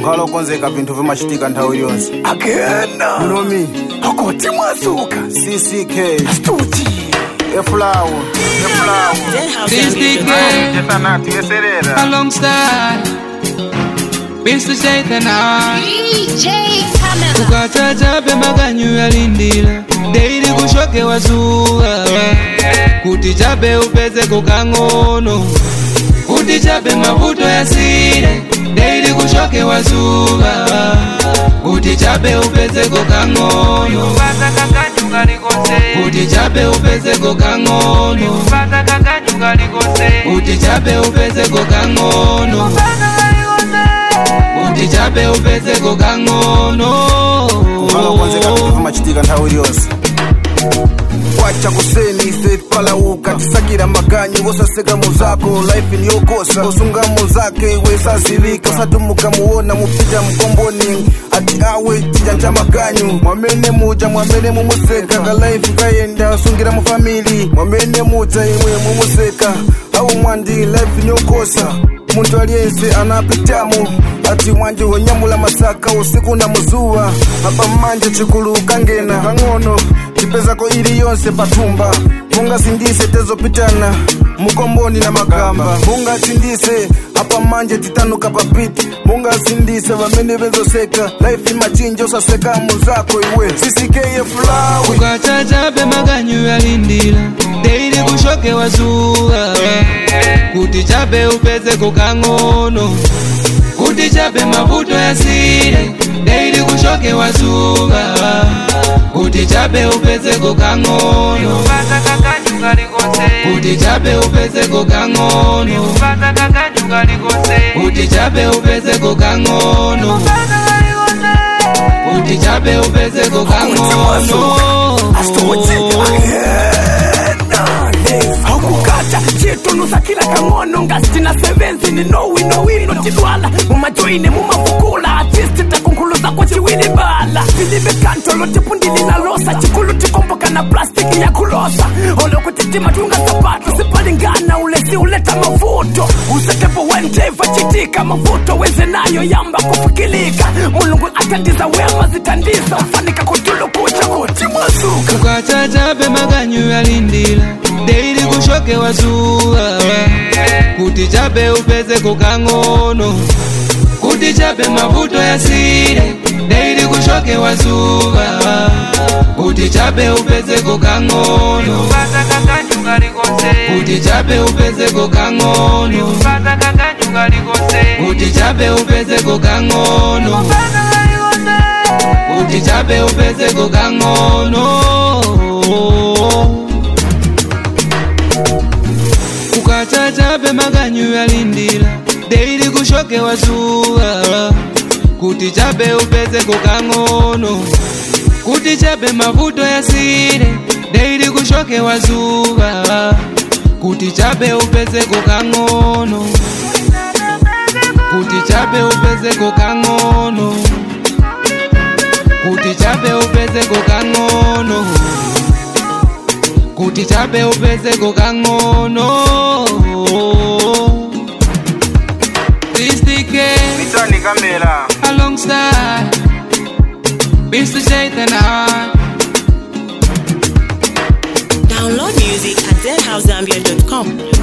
unkhala okonzeka vinthu vimachitika nthawi yonse akena nomi akoti mwasuka cck stuti efulawo efulawo This big game jesanathi yeserera alongside Mr. Shaitana DJ Camera. ukatata pemakanyu yalindila deili kushoke wazuwa kuti chabe upeze kokang'ono kuti chabe mavuto yasile deili kushoke wazuwa kuti chabe upeze kokang'ono kuti chabe upeze kokang'ono kuti chabe upeze kokang'ono kuti chabe upeze kokang'ono unkhala okonzeka vinthu vimachitika nthawi yonse kwacha kuseni faith palauka tisakira maganyu wosaseka muzako life ni yokosa usunga muzake wesazilika usatumuka muona mupita mkomboni ati awe chija cha maganyu mwamene muja mwamene mumuseka ka life kayenda usungira mu family mwamene muja imwe mumuseka au mwandi life ni yokosa muntu aliyense anapitamu ati mwanje wonyamula masaka usiku na muzuwa apa manje chikulu kangena kang'ono chipezako ili yonse patumba mungasindise tezopitana mukomboni na makamba mungasindise apa manje titanuka papiti mungasindise vamene vezoseka life machinja usaseka muzako iwe sisikeye fulawi ukachachape makanyu yalindila deili kushoke wazuwa kuti chape upeze kokang'ono kuti chape mavuto yasile deili kushoke wazuwa kuti chape upeze kokang'ono kuti chape upeze kokang'ono kuti chape upeze kokang'ono kuti chape upeze kokang'ono akukata chitunusa kila kang'ono ngastina sevenzi ni nowinowino tidwala mumajoine mumavukula atisti takunkhuluza kwa chiwili bala tilibe kantolo tipundililalosa chikulu tikomboka na plastiki ya kulosa olokutitima tunga sapato sipalingana ulesi uleta mavuto usetepo wendeva chitika mavuto weze nayo yamba kufikilika mulungu atandiza wema zitandiza ufanika kutulukucha kuti mwazuka ukachachape makanyu yalindila deili kushoke wazuwa kuti chape upeze kokang'ono kuti chape mavuto yasile deili kushoke wazuwa kuti chape upeze kokang'ono kuti chape upeze kokang'ono kuti chape upeze kokang'ono kuti chape upeze kokang'ono ukachachape makanyu yalindila deili kushoke wazuwa kuti chape upeze kokang'ono kuti chape mavuto yasile deili kushoke wazuwa kuti chape upeze kokang'ono kuti chape upeze kokang'ono kuti chape upeze kokang'ono kuti chape upeze kokang'ono Kristike mitani kamera alongside Mr. Shaitana Download music at zhouseambia.com.